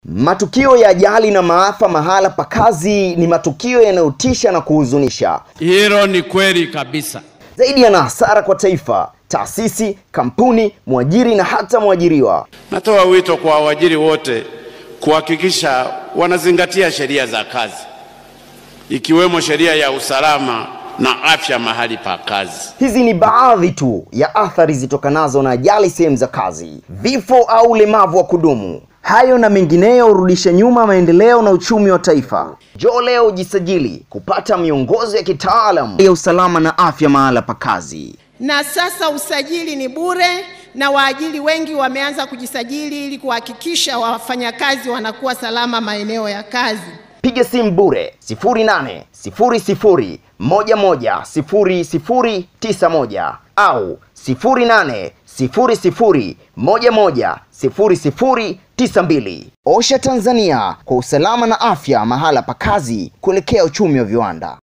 Matukio ya ajali na maafa mahala pa kazi ni matukio yanayotisha na kuhuzunisha. Hilo ni kweli kabisa. Zaidi yana hasara kwa taifa, taasisi, kampuni, mwajiri na hata mwajiriwa. Natoa wito kwa waajiri wote kuhakikisha wanazingatia sheria za kazi ikiwemo sheria ya usalama na afya mahali pa kazi. Hizi ni baadhi tu ya athari zitokanazo na ajali sehemu za kazi, vifo au ulemavu wa kudumu. Hayo na mengineyo hurudisha nyuma maendeleo na uchumi wa taifa. Njoo leo ujisajili kupata miongozo ya kitaalamu ya usalama na afya mahala pa kazi. na sasa usajili ni bure na waajiri wengi wameanza kujisajili ili kuhakikisha wafanyakazi wanakuwa salama maeneo ya kazi. Piga simu bure 0800 11 0091 au 0800 11 0092. Osha Tanzania kwa usalama na afya mahala pa kazi kuelekea uchumi wa viwanda.